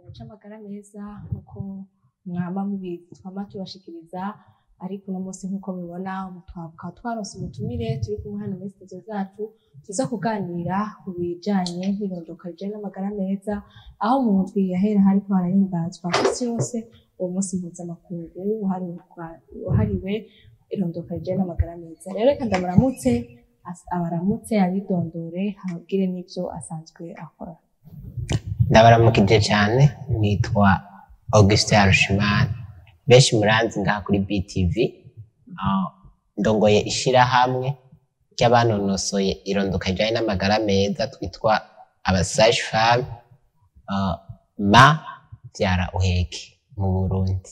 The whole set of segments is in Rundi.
c'amagara meza nk'uko mwama mubizi twama tubashikiriza ariko uno munsi nk'uko mubibona tukaba twaronse umutumire turi kumwe hano muri studio zacu tuza kuganira ku bijanye n'irondoka rijanye n'amagara meza aho mu ndwi yahera hariko harahimbazwa kw'isi yose uwo munsi mpuzamakungu wahariwe kwa- wahariwe irondoka rijanye n'amagara meza rero reka ndamuramutse as- abaramutse abidondore ababwire n'ivyo asanzwe akora ndabaramukije cyane nitwa Augustin Harushimana benshi muranzi ngaha kuri BTV Ah, ndongoye ishirahamwe ry'abanonosoye irondoka rijanye n'amagara meza twitwa abasage femme ma vyara uheke mu Burundi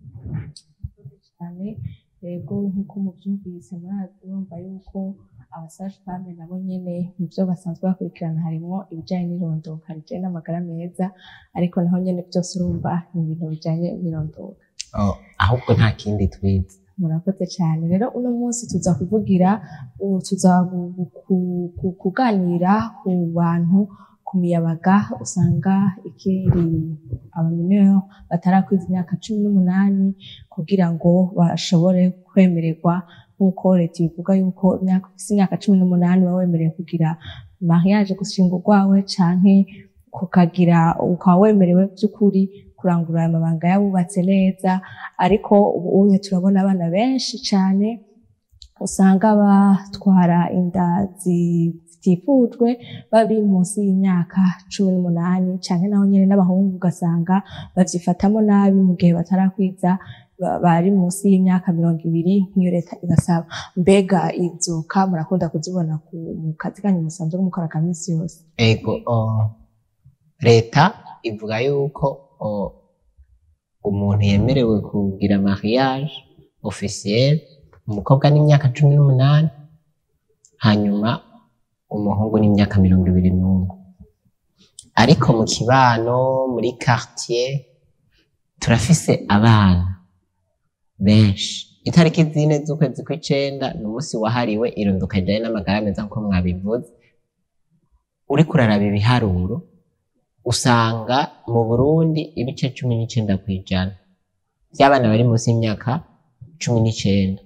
cyane yego nk'uko mubyumvise murumva yuko abasaje femme nabo nyene mu byo basanzwe bakurikirana harimo ibijyanye n'irondoka rijyanye n'amagara meza ariko naho nyene byose urumva ni ibintu bijyanye n'irondoka Oh, ahubwo nta kindi twize murakoze cyane rero uno munsi tuza kuvugira ubu tuza gu- gu- ku- ku- kuganira ku bantu ku miyabaga usanga ikiri abaminiyo batarakwiza imyaka cumi n'umunani kugira ngo bashobore kwemererwa nk'uko leta ibivuga yuko imyaka ufise imyaka cumi n'umunani uba wemerewe kugira mariage gushinga urwawe canke kukagira ukaba wemerewe by'ukuri kurangura aya mabanga yabubatse neza ariko ubu unye turabona abana benshi cyane usanga batwara inda zi- zitifujwe bari munsi y'imyaka cumi n'umunani cyane naho nyine n'abahungu ugasanga babyifatamo nabi mu gihe batarakwiza ba- bari munsi y'imyaka mirongo ibiri nk'iyo leta ibasaba mbega inzoka murakunda kuzibona ku mu kazi kanyu musanzwe mukora ka minsi yose ego oh, leta ivuga yuko oh, umuntu yemerewe kugira mariage officiel umukobwa n'imyaka cumi n'umunani hanyuma umuhungu n'imyaka mirongo ibiri n'umwe ariko mu kibano muri quartier turafise abana benshi itariki zine z'ukwezi kw'icenda ni umunsi wahariwe irunduka rijanye n'amagara meza nk'uko mwabivuze uriko uraraba ibiharuro usanga mu Burundi ibice cumi n'icenda kw'ijana by'abana bari munsi y'imyaka cumi n'icenda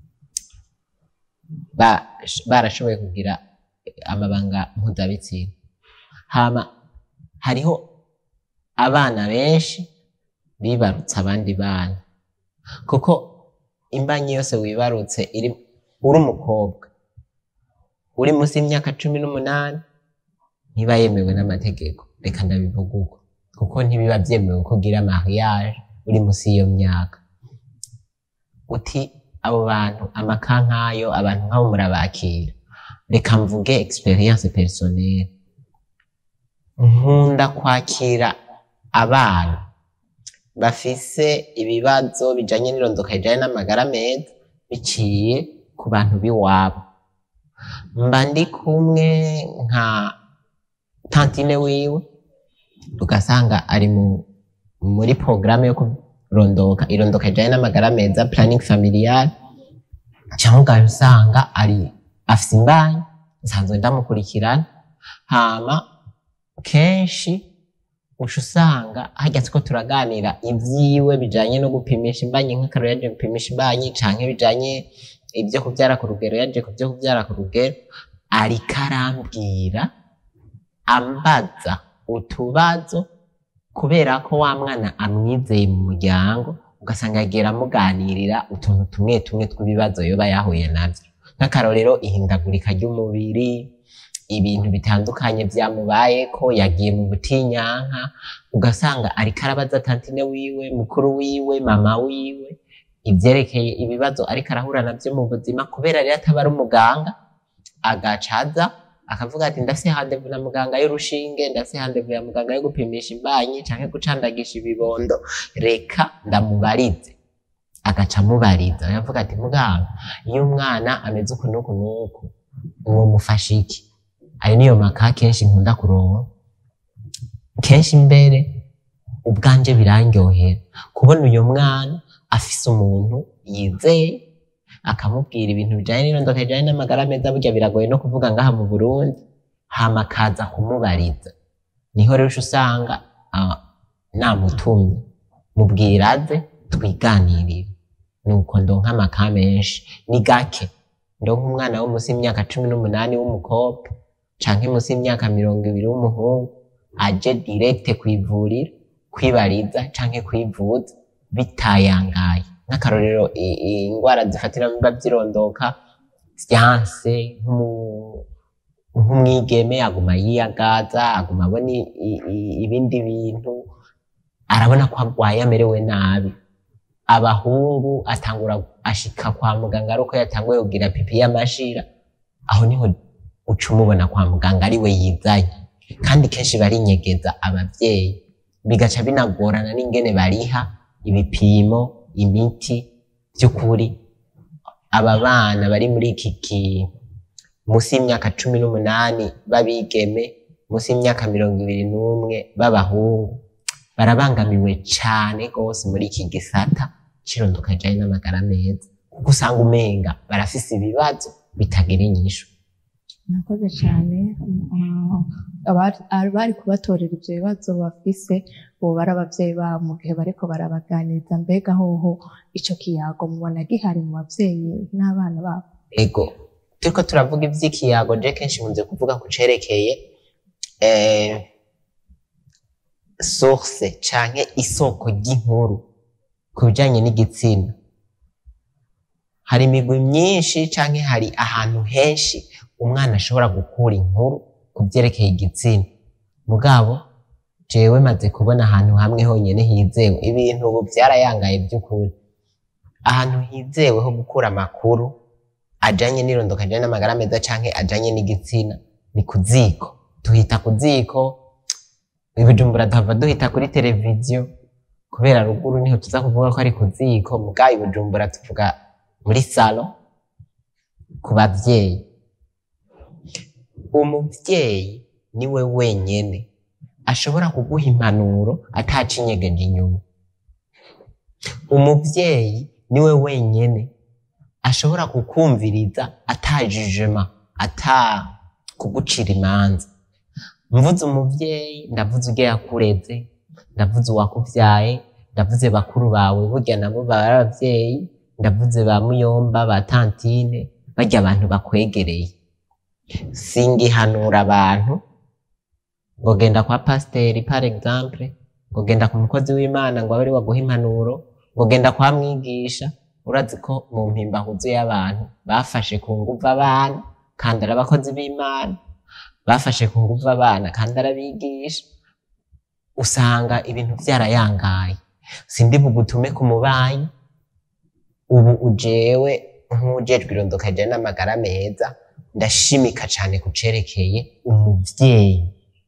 ba- barashoboye kugira amabanga mpuzabitsina hama hariho abana benshi bibarutse abandi bana kuko imbanyi yose wibarutse iri uri umukobwa uri munsi y'imyaka cumi n'umunani ntiba yemewe n'amategeko reka ndabivuga uko kuko ntibiba byemewe ko ugira mariage uri munsi y'iyo myaka uti abo bantu amaka nk'ayo abantu nk'abo murabakira reka mvuge experience personnelle nkunda kwakira abana bafise ibibazo bijanye n'irondoka rijanye n'amagara meza biciye ku bantu b'iwabo mba ndi kumwe nka tantine wiwe ugasanga ari mu, muri porogaramu yo kurondoka irondoka rijanye n'amagara meza planning familial cyangwa ugahita usanga ari afise imbanyi nsanzwe ndamukurikirana hama kenshi uca usanga hajya ko turaganira ibyiwe bijanye no gupimisha imbanyi nk'akarero yaje gupimisha imbanyi canke bijanye ibyo kubyara ku rugero yaje ku byo kubyara ku rugero ariko arambwira ambaza utubazo kubera ko wa mwana amwizeye mu muryango ugasanga yagiye amuganirira utuntu tumwe tumwe tw'ibibazo yoba yahuye nabyo nk'akarorero ihindagurika ry'umubiri ibintu bitandukanye byamubaye ko yagiye mu butinyanka ugasanga ariko arabaza tantine wiwe mukuru wiwe mama wiwe ibyerekeye ibibazo ariko arahura nabyo mu buzima kubera rero ataba ari umuganga agacaza akavuga ati ndafise handevu na muganga y'urushinge ndafise handevu ya muganga yo gupimisha imbanyi canke gucandagisha ibibondo reka ndamubarize agaca amubariza aravuga ati muganga iyo umwana ameze uku n'uku n'uku uwo mufasha iki ayo niyo maka kenshi nkunda kuronka kenshi mbere ubwanje birandyohera kubona uyo mwana afise umuntu yizeye akamubwira ibintu bijanye n'irondoka bijanye n'amagara meza burya biragoye no kuvuga ngaha mu Burundi hama akaza kumubariza niho rero uca usanga ah, namutumye mubwira aze twiganirire nuko ndonka amaka menshi ni gake ndonka umwana wo munsi y'imyaka cumi n'umunani w'umukobwa canke munsi y'imyaka mirongo ibiri w'umuhungu aje direkte kw'ivuriro kwibariza canke kwivuza bitayangaye nk'akarorero i- i- ingwara zifatira mu biba vyirondoka vyanse nk'umu- nk'umwigeme aguma yiyagaza aguma abona i- i- i- ibindi bintu arabona ko agwaye amerewe nabi abahungu atangura ashika kwa muganga ari uko yatanguye kugira pipi y'amashira aho niho uca umubona kwa muganga ari we yizanye kandi kenshi barinyegeza abavyeyi bigaca binagorana n'ingene bariha ibipimo imiti by'ukuri aba bana bari muri iki ki munsi y'imyaka cumi n'umunani b'abigeme munsi y'imyaka mirongo ibiri n'umwe b'abahungu barabangamiwe cane rwose muri iki gisata cirondoka rijanye n'amagara meza kuko usanga umenga barafise ibibazo bitagira inyishu Murakoze cyane Mm, abari abari kubatorera ibyo bibazo bafise ubu bari abavyeyi babo mu gihe bariko barabaganiriza mbega hoho ico kiyago mubona gihari mu bavyeyi n'abana babo ego turiko turavuga ivy'ikiyago je kenshi nkunze kuvuga ku cerekeye eh, source canke isoko ry'inkuru ku bijanye n'igitsina hari imigwi myinshi canke hari ahantu henshi umwana ashobora gukura inkuru ku vyerekeye igitsina mugabo jewe maze kubona ahantu hamwe honyene hizewe ibintu ubu vyarayangaye vy'ukuri ahantu hizewe ho gukura amakuru ajanye n'irondoka ajanye n'amagara meza canke ajanye n'igitsina ni ku ziko tuhita ku ziko ibijumbura duhava duhita kuri televiziyo kubera ruguru niho tuza kuvuga ko ari ku ziko mugabo ibijumbura tuvuga muri salo ku bavyeyi umuvyeyi niwe wenyene ashobora kuguha impanuro atacinyegeje inyuma umuvyeyi niwe wenyene ashobora kukumviriza atajijima ata kugucira imanza mvuze umuvyeyi ndavuze urya yakureze ndavuze uwakuvyaye ndavuze bakuru bawe burya nabo baba ari abavyeyi ndavuze ba muyomba ba tantine barya abantu bakwegereye singihanura abantu ngo genda kwa pasiteri par exemple ngo genda ku mukozi w'imana ngo abe ari waguha impanuro ngo genda kwa mwigisha urazi ko mu mpimbahuzo y'abantu bafashe ku nguvu abana kandi ari abakozi b'imana bafashe ku nguvu abana kandi arabigisha usanga ibintu vyarayangaye sindi bugutume ku mubanyi ubu ujewe nk'ujejwe irondoka rijanye n'amagara meza ndashimika cane ku cerekeye umuvyeyi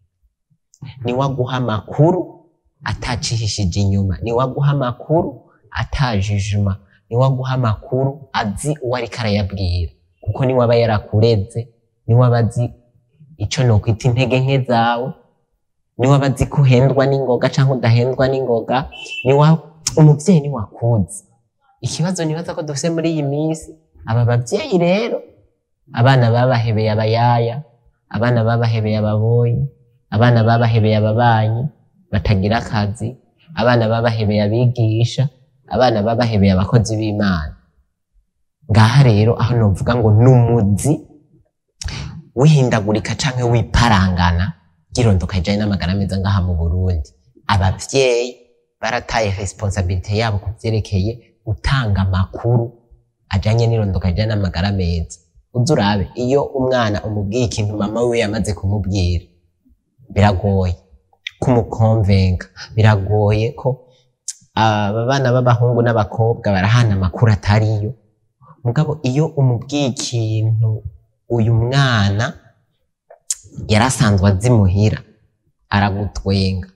niwe aguha amakuru atacihishije inyuma niwe aguha amakuru atajijima niwe aguha amakuru azi uwo ariko arayabwira kuko niwe aba yarakureze niwe aba azi ico nokwita intege nke zawe niwe aba azi ko uhendwa n'ingoga canke udahendwa n'ingoga niwe umuvyeyi niwe akuzi ikibazo nibaza ko dufise muri iyi minsi aba bavyeyi rero abana babahebeye abayaya abana babahebeye ababoyi abana babahebeye ababanyi batagira akazi abana babahebeye abigisha abana babahebeye abakozi b'imana ngaha rero aho novuga ngo n'umuzi wihindagurika canke wiparangana ry'irondoka rijanye n'amagara meza ngaha mu burundi abavyeyi barataye responsabilite yabo ku vyerekeye gutanga amakuru ajanye n'irondoka rijanye n'amagara meza uzi urabe iyo umwana umubwiye ikintu mama wiwe yamaze kumubwira biragoye kumukonvenka biragoye ko aba bana b'abahungu n'abakobwa barahana amakuru atariyo mugabo iyo umubwiye ikintu uyu mwana yari asanzwe azi muhira aragutwenga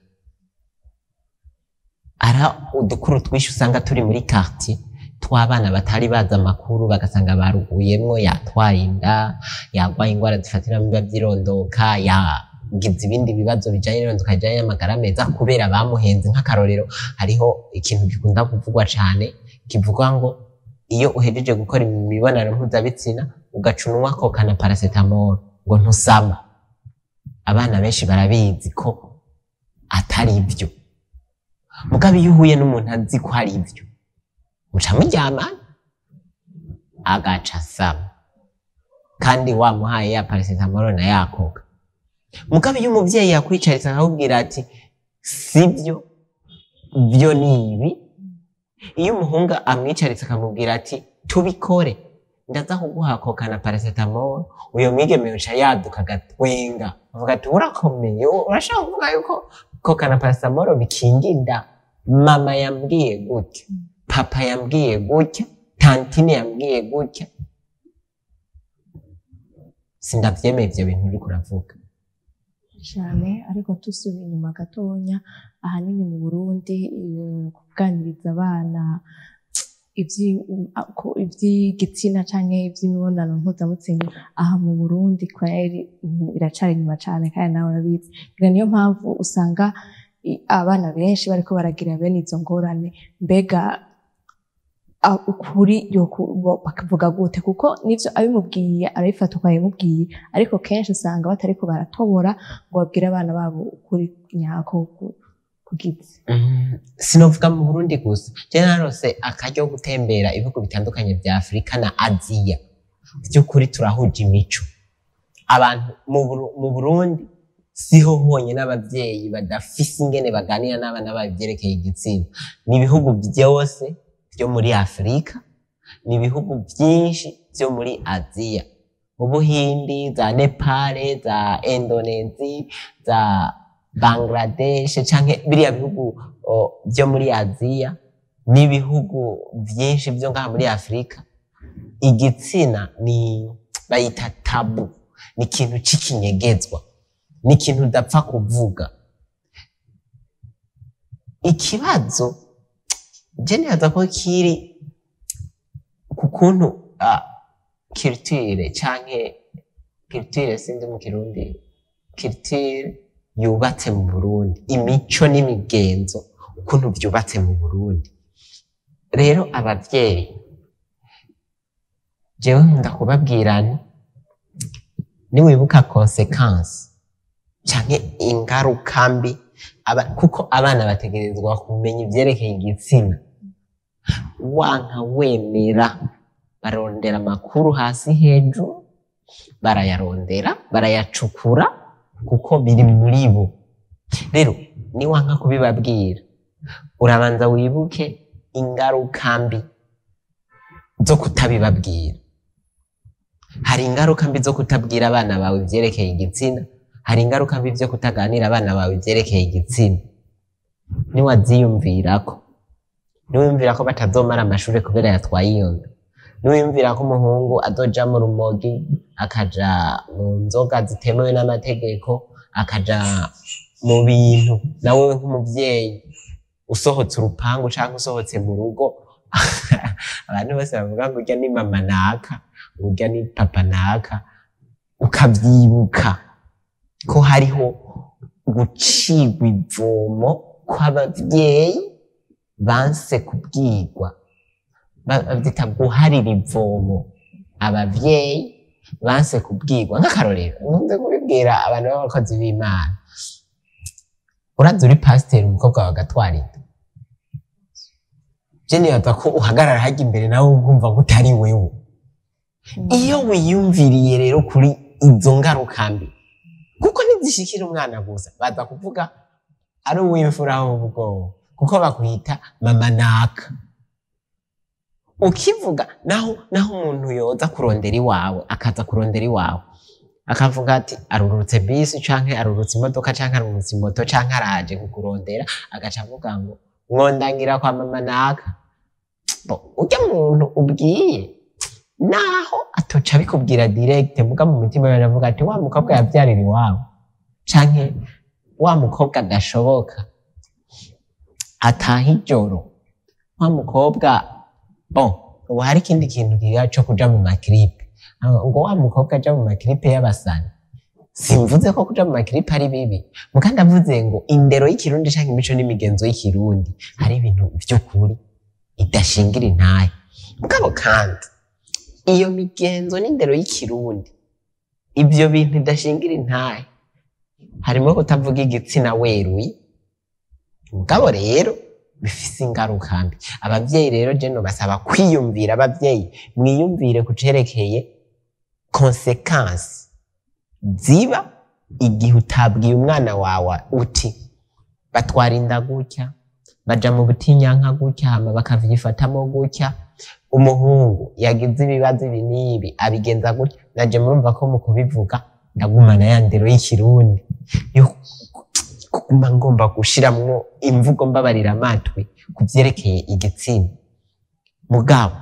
ara udukuru twinshi usanga turi muri quartier tw'abana batari bazi amakuru bagasanga baruguyemwo yatwaye inda yarwaye ingwara zifatira mu biba vy'irondoka yagize ibindi bibazo bijanye n'irondoka rijanye n'amagara meza kubera bamuhenze nk'akarorero hariho ikintu gikunda kuvugwa cane kivuga ngo iyo uhejeje gukora imibonano mpuzabitsina ugaca unywa koka na paracetamol ngo ntusama abana benshi barabizi ko atari byo mugabo iyo uhuye n'umuntu azi ko ari ibyo muca muryamana agaca asama kandi wamuhaye ya paracetamol na yakoga mugabo iyo umuvyeyi yakwicaritse akakubwira ati sibyo byo ni ibi iyo umuhungu amwicaritse akamubwira ati tubikore ndaza kuguha koka na paracetamol uyo mwigeme yoca yaduka agatwenga avuga ati urakomeye u- urashaka kuvuga yuko koka na paracetamol bikinga inda mama yambwiye gutya papa yambwiye gutya tantine yambwiye gutya sindavyemeye ivyo bintu uriko uravuga cyane ariko dusubiye inyuma gatonya ahanini mu burundi eh, kuganiriza abana ivyi- a- ko- ivy'igitsina canke ivy'imibonano mpuzabitsina aha mu burundi kweri mm, biracari inyuma cane kandi nawe urabizi ngira niyo mpamvu usanga i- abana benshi bariko baragira bene izo ngorane mbega a- ukuri yoku- bo- bakavuga gute kuko nivyo abimubwiye arabifata uko yabimubwiye ariko kenshi usanga batariko baratobora ngo babwire abana babo ukuri nyako ku- kugize Mm, sinovuga mu burundi gusa je narose akaryo ko gutembera ibihugu bitandukanye vya afurika na aziya vy'ukuri turahuje imico abantu mu Buru- mu burundi siho honyine abavyeyi badafise ingene baganira n'abana babo ivyerekeye igitsina ni ibihugu vyose vyo muri afurika ni ibihugu vyinshi vyo muri aziya ubuhindi za nepale za indonesi za bangladesh canke biriya bihugu o, vyo muri aziya n'ibihugu vyinshi vyo ngaha muri afurika igitsina ni bayita tabu ni ikintu c'ikinyegezwa ni ikintu udapfa kuvuga ikibazo je nibaza ko kiri ku kuntu ah, culture canke culture sinzi mu kirundi culture yubatse mu Burundi imico n'imigenzo ukuntu vyubatse mu Burundi rero abavyeyi jewe nkunda kubabwira nti niwibuka consequence canke ingaruka mbi aba- kuko abana bategerezwa kumenya ivyerekeye igitsina wanka wemera barondera amakuru hasi hejuru barayarondera barayacukura kuko biri muri bo rero niwanka kubibabwira urabanza wibuke ingaruka mbi zo kutabibabwira hari ingaruka mbi zo kutabwira abana bawe ivyerekeye igitsina hari ingaruka mbi vyo kutaganira abana bawe ivyerekeye igitsina niwaziyumvirako niwiyumvira ko batazomara amashure kubera yatwaye iyo nda niwiyumvira ko umuhungu azoja mu rumogi akaja mu nzoga zitemewe n'amategeko akaja mu bintu nawe nk'umuvyeyi usohotse urupangu canke usohotse mu rugo abantu bose bavuga ngo urya ni mama naka urya ni papa naka ukavyibuka ko hariho gucigwa ivomo kw'abavyeyi banse kubwirwa Ba- bavyita guharira ivomo abavyeyi banse kubwirwa nk'akarorero nkunze kubibwira abantu b'abakozi b'imana uraza uri pasiteri umukobwa wawe agatwara inda je nibaza ko uhagarara hajya imbere nawe ukumva ko utari wewe iyo wiyumviriye rero kuri izo ngaruka mbi kuko ntizishikira umwana gusa baza kuvuga ari uw'imfura w'ubwoba kuko bakwita mama naka ukivuga naho naho umuntu yoza kurondera iwawe akaza kurondera iwawe akavuga ati arurutse bisi canke arurutse imodoka canke arurutse moto canke araje kukurondera agaca avuga ngo mwondangira kwa mama naka Bo, urya muntu ubwiye naho atoca abikubwira direct muga mu mutima yawe aravuga ati wa mukobwa yavyarira iwawe canke wa mukobwa adashoboka ataha ijoro wa mukobwa bon ubu hari ikindi kintu kiga co kuja mu makiripe ngo wa mukobwa aja mu makiripe y'abasani simvuze ko kuja mu makiripe ari bibi muga ndavuze ngo indero y'ikirundi canke imico n'imigenzo y'ikirundi hari ibintu vy'ukuri idashingira intahe mugabo kandi iyo migenzo n'indero y'ikirundi ivyo bintu idashingira intahe harimo kutavuga igitsina weruye mugabo rero bifise ingaruka mbi abavyeyi rero je basaba kwiyumvira abavyeyi mwiyumvire ku cerekeye konsekansi ziba igihe utabwiye umwana wawe uti batwara inda gutya baja mu butinyanka gutya hama bakavyifatamo gutya umuhungu yagize ibibazo ibi n'ibi abigenza gutya naje murumva ko mu kubivuga ndagumana ya ndero y'ikirundi yo kuguma ngomba gushiramwo imvugo mbabarira amatwi ku vyerekeye igitsina mugabo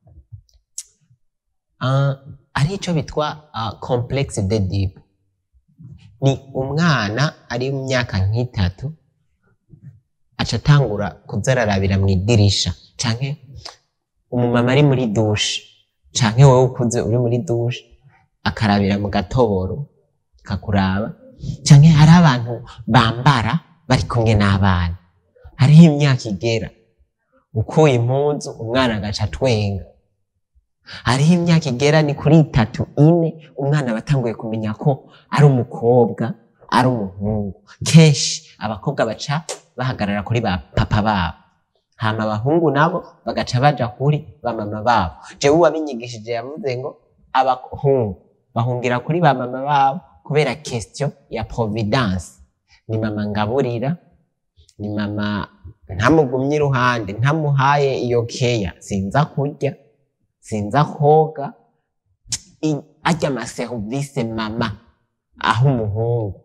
uh, ari ico bitwa uh, complexe d'Oedipe ni umwana ari mu myaka nk'itatu aca atangura kuza ararabira mu idirisha canke umumama ari muri dushe canke wowe ukuze uri muri dushe akarabira mu gatoboro kakuraba canke hari abantu bambara bari kumwe n'abana hariho imyaka igera ukuye impuzu umwana agaca atwenga hariho imyaka igera ni kuri itatu ine umwana aba atanguye kumenya ko ari umukobwa ari umuhungu kenshi abakobwa baca bahagarara kuri ba papa babo hama abahungu nabo bagaca baja kuri ba mama babo jewe uwabinyigishije yavuze ngo abahungu bahungira kuri ba mama babo kubera question ya providence ni mama ngaburira ni mama ntamugumye iruhande ntamuhaye iyo keya sinza kurya sinza koga I- arya amaserivise mama aho umuhungu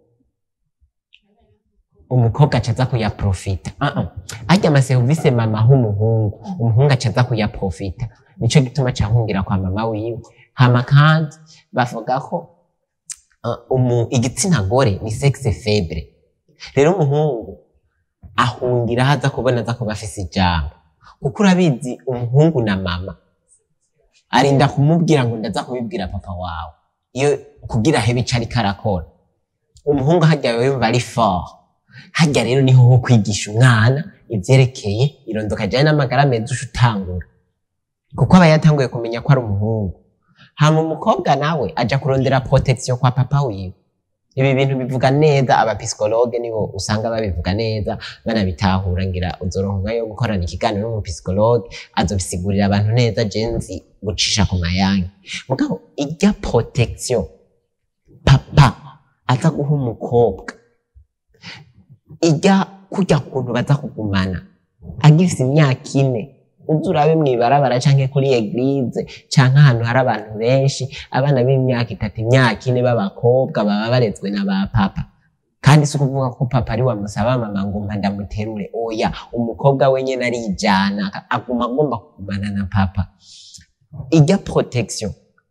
umukobwa acaza kuyaprofita uh -uh. arya amaserivise mama aho umuhungu umuhungu acaza kuyaprofita nico gituma cahungira kwa mama wiwe hama kandi bavuga ko uh, umu, igitsina gore ni sexe faible rero umuhungu ahungira haza kubona aza kuba afise ijambo kuko urabizi umuhungu na mama arinda kumubwira ngo ndaza kubibwira papa wawe iyo kugira hebe ico ariko arakora umuhungu harya yumva ari fort harya rero niho ho kwigisha umwana ivyerekeye irondoka jane n'amagara meza uca utangura kuko aba yatanguye kumenya ko ari umuhungu hama umukobwa nawe aja kurondera protection kwa papa wiwe ibi bintu bivuga neza abapisikologe nibo usanga babivuga neza banabitahura ngira uzoronka yo gukorana ikiganiro n'umupisikologe azobisigurira abantu neza jenzi gucisha ku mayange mugabo irya protection papa aza guha umukobwa irya kurya kuntu baza kugumana agifise imyaka ine uza urabe mw'ibarabara canke kuri eglize canke ahantu hari abantu benshi abana b'imyaka itatu imyaka ine b'abakobwa baba barezwe na ba papa kandi si ukuvuga ko papa ari wamusaba mama ngo mpa ndamuterure oya umukobwa wenyene arijana aguma agomba kugumana na papa irya protection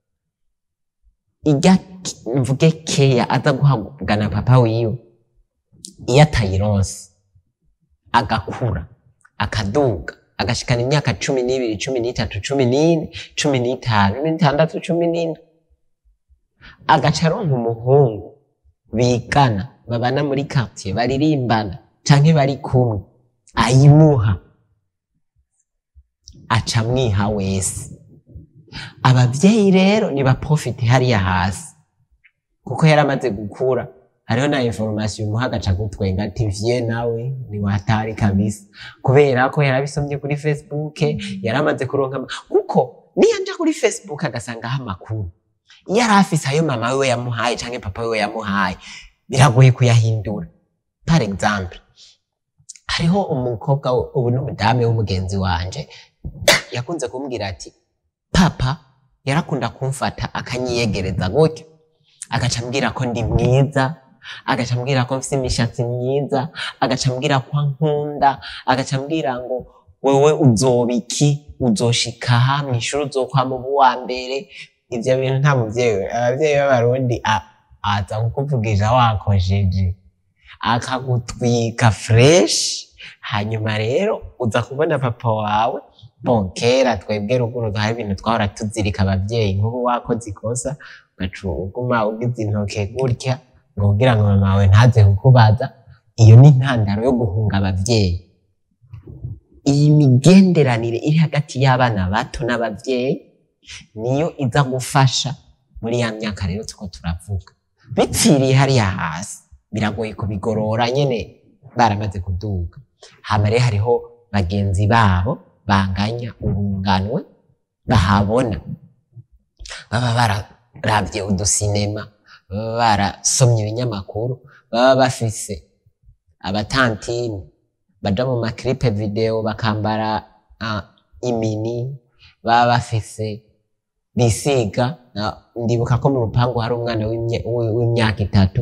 irya k- mvuge keya aza guhabwa na papa wiwe iyo atayironse agakura akaduga agashikana imyaka cumi n'ibiri cumi n'itatu cumi n'ine cumi n'itanu cumi n'itandatu cumi n'ine agaca aronka umuhungu bigana babana muri quartier baririmbana canke bari kumwe ayimuha aca amwiha wese abavyeyi rero nibaprofite hariya hasi kuko yari amaze gukura hariho na information umuha agaca gutwenga ati vie nawe ni watari kabisa kubera ko yarabisomye kuri facebook yari amaze kuronka ama- kuko niyo nja kuri facebook agasangaho amakuru iyo yari afise ayo mama wiwe yamuhaye canke papa wiwe yamuhaye biragoye kuyahindura par exemple hariho umukobwa w- ubu n'umudamu w'umugenzi wanje yakunze kumbwira ati papa yarakunda kumfata akanyiyegereza gutyo agaca ambwira ko ndi mwiza agaca ambwira ko mfise imishatsi myiza agaca ambwira ko ankunda agaca ambwira ngo wewe uzoba iki uzoshika aha mw'ishuri uzokwama uba uwa mbere ivyo bintu nta muvyeyi abavyeyi b'abarundi a- aza kukuvugisha wakojeje akagutwika fresh hanyuma rero uza kubona papa wawe bon kera twebwe ruguru hari ibintu twahora tuzirika abavyeyi nk'ubu wakoze ikosa ugaca uguma ugize intoke gutya ngo kugira ngo mama wawe ntaze kukubaza iyo ni intandaro yo guhunga abavyeyi iyi migenderanire iri hagati y'abana bato n'abavyeyi niyo iza gufasha muri ya myaka rero tuko turavuga bipfiriye hariya hasi biragoye kubigorora nyene baramaze kuduga hama rero hariho bagenzi babo banganya urunganwe bahabona baba bararavye udusinema baba barasomye ibinyamakuru baba bafise abatantini baja mu maklipe video bakambara uh, imini baba bafise bisiga na- ndibuka ko mu rupangu hari umwana w'imye- w'i- w'imyaka itatu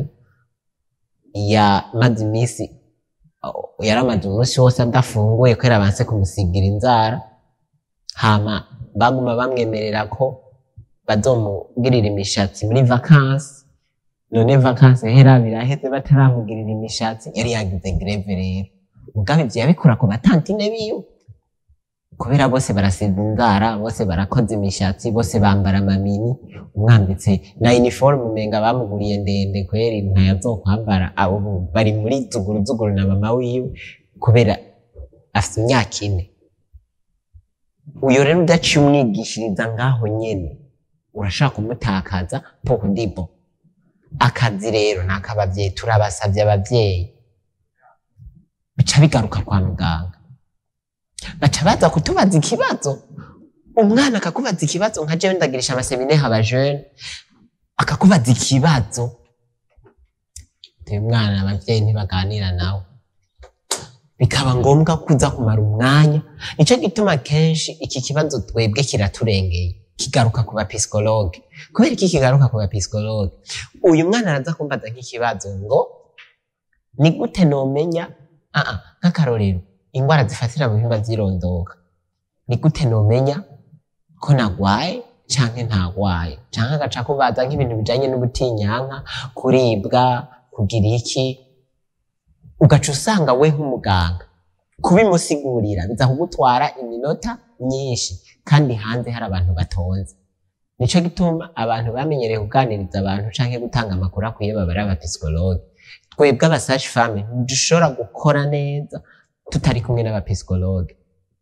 yamaze iminsi uh, yaramaze umunsi wose adafunguye kubera banse kumusigira inzara hama baguma bamwemerera ko bazomugirira imishatsi muri vakansi none vakansi hera biraheze bataramugirira imishatsi yari yagize greve rero mugabe ivyo yabikora ku batantine biwe kubera bose barasiza inzara bose barakoze imishatsi bose bambara amamini umwambitse na uniforme umenga bamuguriye ndende kweri ntayazokwambara abo ubu bari muri zuguru zuguru na mama wiwe kubera afite imyaka ine uyo rero udaciye umwigishiriza ngaho nyene urashaka kumutakaza pour dibo akazi rero ni ak'abavyeyi turabasavye abavyeyi bica bigaruka kwa muganga baca baza kutubaza ikibazo umwana akakubaza ikibazo nka jewe ndagirisha amasemine haba jeune akakubaza ikibazo uyu mwana abavyeyi ntibaganira nawe bikaba ngombwa kuza kumara umwanya nico gituma kenshi iki kibazo twebwe kiraturengeye kigaruka ku bapisikologe kubera iki kigaruka ku bapisikologe uyu mwana araza kumbaza nk'ikibazo ngo ni gute nomenya aa nk'akarorero ingwara zifatira mu bihimba vy'irondoka ni gute nomenya ko nagwaye canke ntagwaye canke agaca kubaza nk'ibintu bijanye n'ubutinyanka kuribwa kugira iki ugaca usanga we nk'umuganga kubimusigurira biza kugutwara iminota myinshi kandi hanze hari abantu batonze nico gituma abantu bamenyereye kuganiriza abantu canke gutanga amakuru akwiye baba ari abapisikologe twebwe abasashi fame ntidushobora gukora neza tutari kumwe n'abapisikologe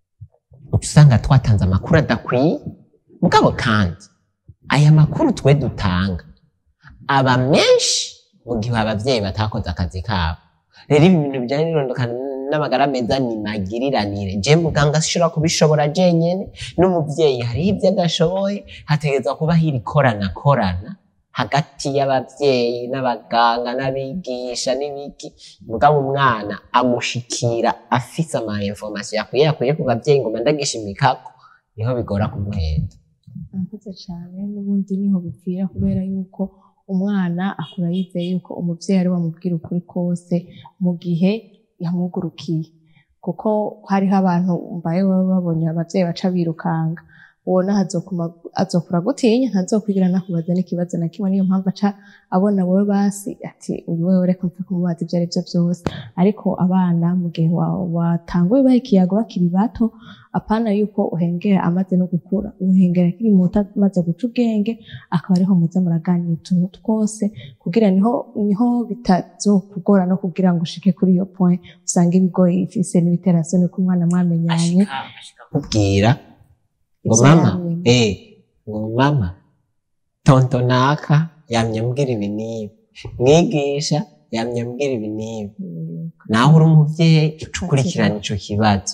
uca usanga twatanze amakuru adakwiye mugabo kandi aya makuru twe dutanga aba menshi mu gihe abavyeyi batakoze akazi kabo rero ibi bintu bijanye n'irondoka n'amagara meza ni magiriranire je muganga ashobora kubishobora jenyene n'umuvyeyi hariho ivyo adashoboye hategerezwa kuba hiri korana korana hagati y'abavyeyi n'abaganga n'abigisha n'ibiki mugabo umwana amushikira afise ama information yakwiye yakwiye ku bavyeyi ngo mandagishimikako niho bigora kumuhenda murakoze cyane n'ubundi niho bipfira kubera yuko umwana akura yizeye yuko umuvyeyi ari wamubwira ukuri kose mu gihe yamwugurukiye kuko hariho abantu mbaye baba babonye abavyeyi baca birukanga ubona hazokuma- azokura gutinya ntazokwigira nakubaza n'ikibazo na kimwe niyo mpamvu aca abona wowe basi ati uyu wewe reka mpfe kumubaza ibyo ari byo byose ariko abana mu gihe wa- watanguye baha ikiyago bakiri bato apana yuko uhengera amaze no gukura uhengera akiri muto amaze guca ubwenge akaba ariho muza muraganira utuntu twose kugira niho niho bitazokugora no kugira ngo ushike kuri iyo point usanga ibigoye ifise n'ibiterasoni ko umwana mwamenyanye ashika ashika kubwira ngo Ivyo mama yamenye. eh ngo mama tonto naka yamye ambwira ibi n'ibi mwigisha yamye ambwira ibi n'ibi Mm, nawe uri umuvyeyi uca ukurikirana ico kibazo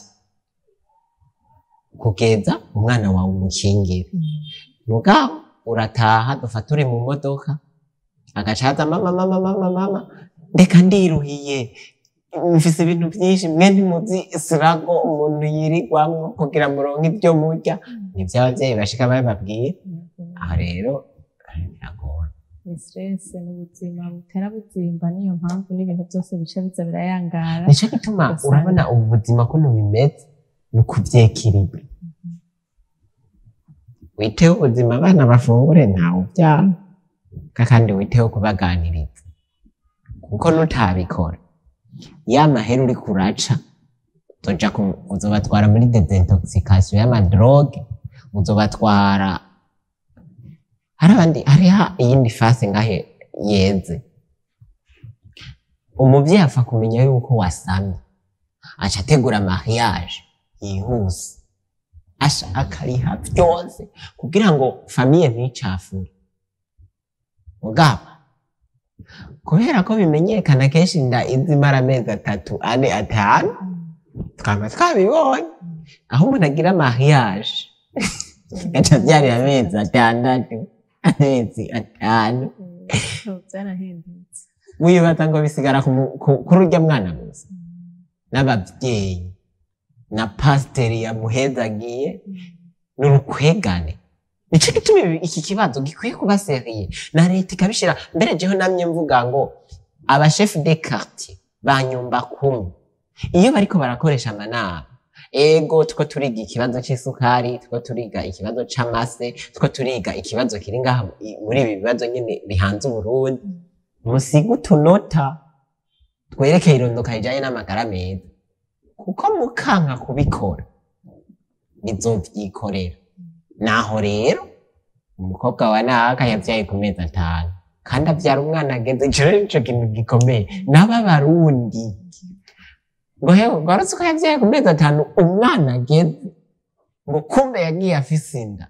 kugeza umwana wawe umukingira mm, mugabo urataha dufata uri mu modoka agacaza mama mama mama mama ndeka ndiruhiye mfise ibintu vyinshi mwe ntimuzi sirago umuntu yirigwamwo kugira muronke ibyo murya nivyo abavyeyi bashika babibabwiye mm. aha rero biragoye ni stress ni ubuzima butera buzimba niyo mpamvu n'ibintu byose bica biza birayangara nico gituma Ugasanga- urabona ubu buzima kuno bimeze ni ukuvyekiribwa witeho ubuzima abana bafungure ntawe uvyara kandi witeho kubaganiriza kuko nutabikora ya mahera uri kuraca uzoja ku- uzobatwara muri desintoxication y'amadroge uzobatwara hari abandi hariho iyindi fase ngahe yeze umuvyeyi apfa kumenya yuko wasamye aca ategura mariage yihuse asha akariha vyose kugira ngo famiye nticafure mugabo kubera ko bimenyekana kenshi inda iza imara amezi atatu ane atanu twaba twabibonye aho umuntu agira mariage gaca byari amezi atandatu amezi atanu byarahindutse wibaza ngo bisigara ku mu- ku- kuri urya mwana gusa n'ababyeyi na pasiteri yamuhezagiye n'urukwegane nico gituma ibi- iki kibazo gikwiye kuba seriye na leta ikabishira mbere jeho namye mvuga ngo abashefu de quartier banyumba kumwe iyo bariko barakoresha amanama ego tuko turiga ikibazo c'isukari tuko turiga ikibazo c'amase tuko turiga ikibazo kiri ngaha i- muri ibi bibazo nyene bihanze uburundi musige utunota twerekeye irondoka rijanye n'amagara meza kuko mukanka kubikora bizovyikorera naho rero umukobwa wa naka yavyaye ku mezi atanu kandi avyara umwana ageze ico rero nico kintu gikomeye n'aba barundi ngo hewe gwarutse ko yavyaye ku mezi atanu umwana ageze ngo kumbe yagiye afise inda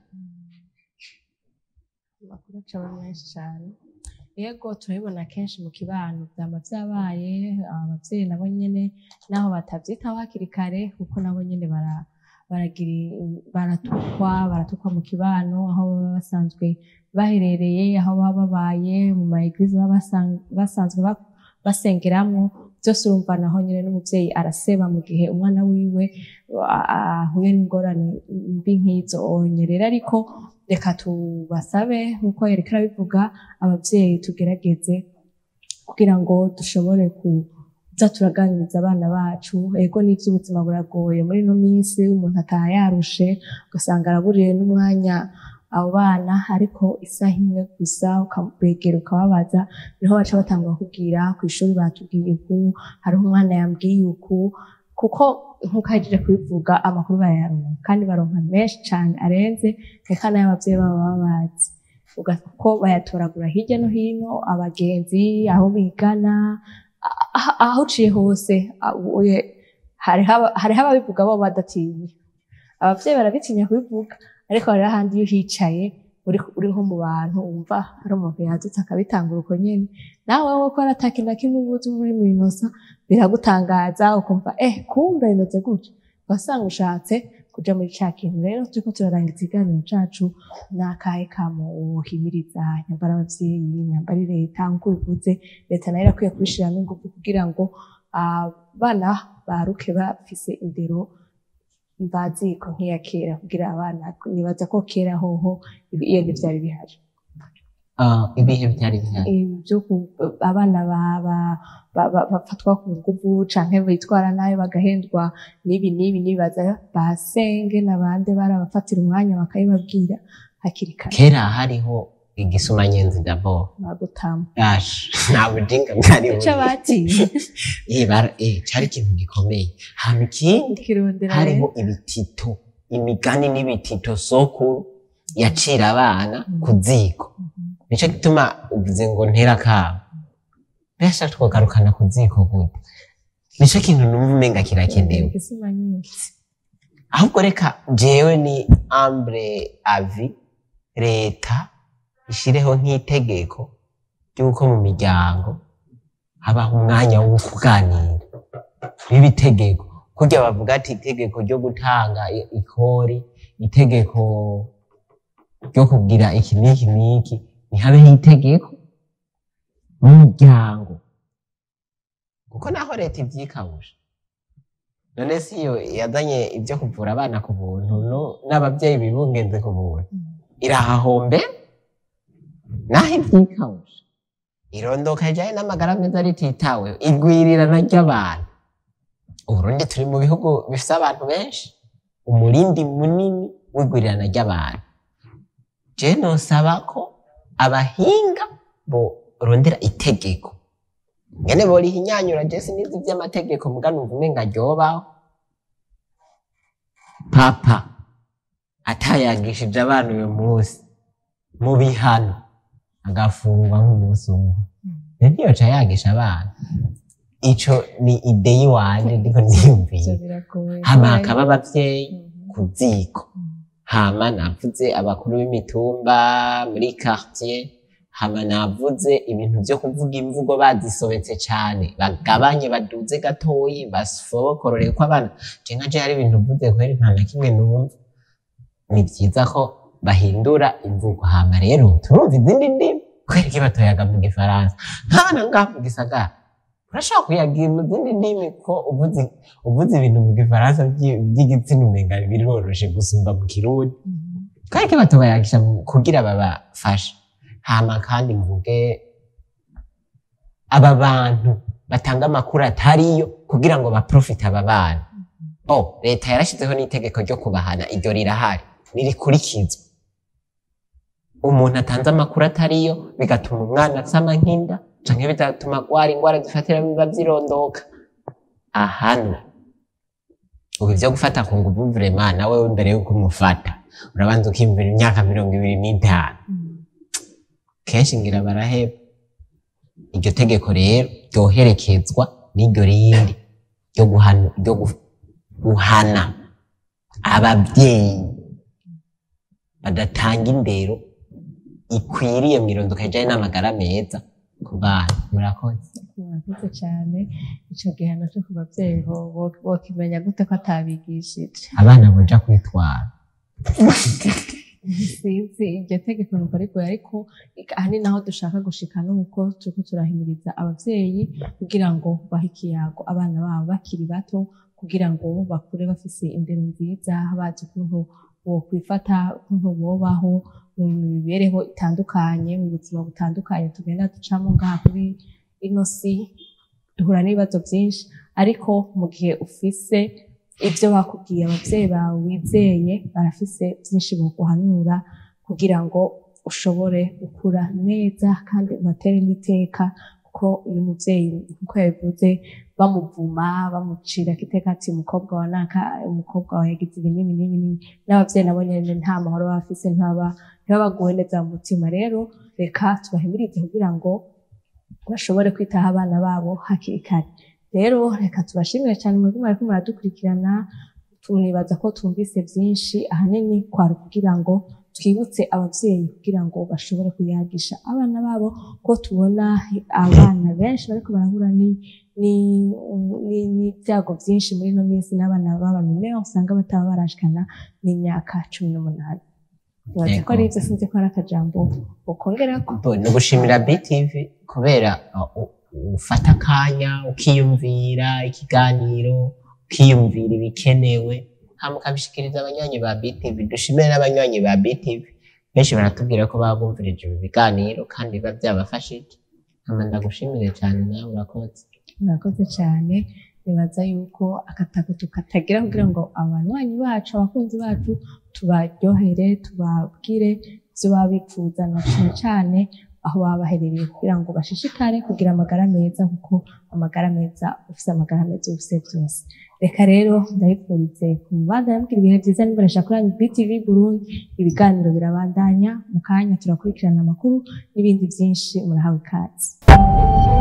amakuru acaba menshi cyane yego turabibona kenshi mu kibano byaba byabaye ababyeyi nabo nyine naho batabyitaho hakiri kare kuko nabo nyine bara baragira i- baratukwa baratukwa mu kibano aho baba basanzwe baherereye aho baba babaye mu ma eglise baba basan- basanzwe ba- basengeramwo byose urumva naho nyine n'umubyeyi araseba mu gihe umwana wiwe a- a- ahuye n'ingorane mbi nk'izo onye rero ariko reka tubasabe nk'uko yareka arabivuga ababyeyi tugerageze kugira ngo dushobore kuza turaganiriza abana bacu ego n'iby'ubuzima buragoye muri ino minsi umuntu ataha yarushe ugasanga araburiye n'umwanya abo bana ariko isaha imwe gusa ukabegera ukababaza niho baca batangura kubwira ku ishuri batubwiye uku hariho umwana yambwiye uku kuko nk'uko ahejeje kubivuga amakuru barayaronka kandi baronka menshi cyane arenze reka n'ay'ababyeyi babo baba bazi Uga- kuko bayatoragura hirya no hino abagenzi aho bigana a- a- aho uciye hose a- uye- hariho aba- hariho ababivuga bo badatinya ababyeyi barabitinya kubivuga ariko hariho ahandi iyo uhicaye uri uri nko mu bantu wumva hari umuntu yadutse akabitangura uko nyene nawe wowe ko ata kintu na kimwe uba uzi uri mu inosa biragutangaza ukumva eh kumbe bimeze gutya ugasanga ushatse kuja muri ca kintu rero turiko turarangiza ikiganiro cacu n'akahe kamo wohimiriza nyambara abavyeyi nyambara leta nk'uko bivuze leta nayo irakwiye kubishiramwo ingufu kugira ngo abana baruke bafise indero mbaziko nk'iya kera kugira abana nibaza ko kera hoho iyo ntivyari bihari Ah, ibihe byari bihari ibyo ku- abana ba- ba- ba- ba- bafatwa ku nguvu canke bitwara nabi bagahendwa n'ibi n'ibi nibaza basenge n'abandi barabafatira umwanya bakabibabwira hakiri kare kera hariho igisumanyenzi dabo bagutama yash nta bujinga bwari ico batiye eh bara eh cari ikintu gikomeye hama ikindi kirondera hariho ibitito imigani n'ibitito sokuru yacira abana ku ziko nico gituma uvuze ngo ntera kabo mbese twogarukana ku ziko gute nico kintu numva umenga kirakenewe igisima nyinshi ahubwo reka jewe ni ambre avi leta ishireho nk'itegeko ry'uko mu miryango habaho umwanya wo kuganira biba itegeko kurya bavuga ati itegeko ryo gutanga i- ikori itegeko ryo kugira iki n'iki n'iki ntihabeho itegeko mu muryango kuko naho leta ivyikabuje none si yo yazanye ibyo kuvura abana ku buntu no- n'ababyeyi bibungenze ku buntu irahahombe naho ivyikabuje irondoka rijanye n'amagara meza rititawe igwirirana ry'abantu uburundi turi mu bihugu bifise abantu benshi umurindi munini w'igwirirana ry'abantu je nosaba ko abahinga borondera itegeko ngene borihinyanyura je sinizi vy'amategeko muga numva umenga ryobaho papa atayagishije abana uyu munsi mu bihano agafungwa nk'umunsi umwe rero ntiyoca yagisha abana ico ni ide yiwanje ndiko ivyo niyumviye biragoye hama hakaba abavyeyi Mhm. ku ziko hama navuze abakuru b'imitumba muri quartier hama navuze ibintu vyo kuvuga imvugo bazisobetse cane bagabanye baduze gatoyi basokorore ko abana je nka je hari ibintu mvuze kweri nta na kimwe numva ni vyiza ko bahindura imvugo hama rero turumva izindi ndimi kweri ki batoyaga mu gifaransa nk'abana ngaha mu gisagara urashobora kuyagira mu zindi ndimi ko uvuze uvuze ibintu mu gifaransa vyi- vy'igitsina umenga biroroshe gusumba mu kirundi kandi ko batubayagisha kugira babafashe hama kandi mvuge aba bantu batanga amakuru atariyo kugira ngo baprofite aba bana oh leta yarashyizeho n'itegeko ryo kubahana iryo rirahari ririkurikizwa umuntu atanze amakuru atariyo bigatuma umwana asama nk'inda canke bigatuma agwara ingwara zifatira biba vyirondoka ahanwa ubu ivyo gufata ku nguvu vrema nawe imbere yuko umufata urabanza ukiyumvira imyaka mirongo ibiri n'itanu kenshi ngira baraheba iryo tegeko rero ryoherekezwa n'iryo rindi ryo guhana, ryo gu- guhana abavyeyi badatanga indero ikwiriye mw'irondoka rijanye n'amagara meza ku bana murakoze murakoze cyane ico gihano cyo ku bavyeyi bo- bo- bokimenya gute ko atabigishije abana boja kwitwara sinzi iryo tegeko numva rigoye ariko ahanini naho dushaka gushika nuko turiko turahimiriza abavyeyi kugira ngo bahe ikiyago abana babo bakiri bato kugira ngo bakure bafise indero nziza bazi ukuntu bokwifata ukuntu bobaho mu mibereho itandukanye mu buzima butandukanye tugenda ducamo ngaha kuri ino si duhura n'ibibazo byinshi ariko mu gihe ufise ibyo bakubwiye abavyeyi bawe wizeye barafise byinshi boguhanura kugira ngo ushobore gukura neza kandi ubatere n'iteka kuko uyu muvyeyi nkuko yabivuze bamuvuma bamucira kiteka ati umukobwa wa naka umukobwa wawe yagize ibi n'ibi n'ibi n'ibi n'abavyeyi nabo nyene nta mahoro baba bafise ntibaba ntibabaguwe neza mu mutima rero reka tubahimirize kugira ngo bashobore kwitaho abana babo hakiri kare rero reka tubashimire cyane mwebwe mwariko muradukurikirana tunibaza ko twumvise byinshi ahanini kwari kugira ngo twibutse abavyeyi kugira ngo bashobore kuyagisha abana babo ko tubona abana benshi bariko barahura ni- ni- ni- n'ibyago byinshi muri ino minsi n'abana b'abamine usanga bataba barashikana n'imyaka cumi n'umunani nibaza ko ari ibyo sinzi ko ari akajambo ukongerako Bo, ni ugushimira BTV kubera uh, u- ufata akanya ukiyumvira ikiganiro ukiyumvira ibikenewe hama ukabishikiriza abanywanyi ba BTV dushimire n'abanywanyi ba BTV benshi baratubwira ko baba bumvirije ibi biganiro kandi biba byabafashije hama ndagushimire cyane nawe urakoze murakoze cyane nibaza yuko akatako tukatagira kugira ngo abanywanyi bacu abakunzi bacu tubaryohere tubabwire ibyo baba bifuza na cyane cyane aho baba baherereye kugira ngo bashishikare kugira amagara meza kuko amagara meza ufite amagara meza ufite byose reka rero ndabifurize ku mubanda yambwira ibihe byiza n'imbonesha kuri BTV Burundi ibiganiro birabandanya mu kanya turakurikirana amakuru n'ibindi byinshi murahawe ikaze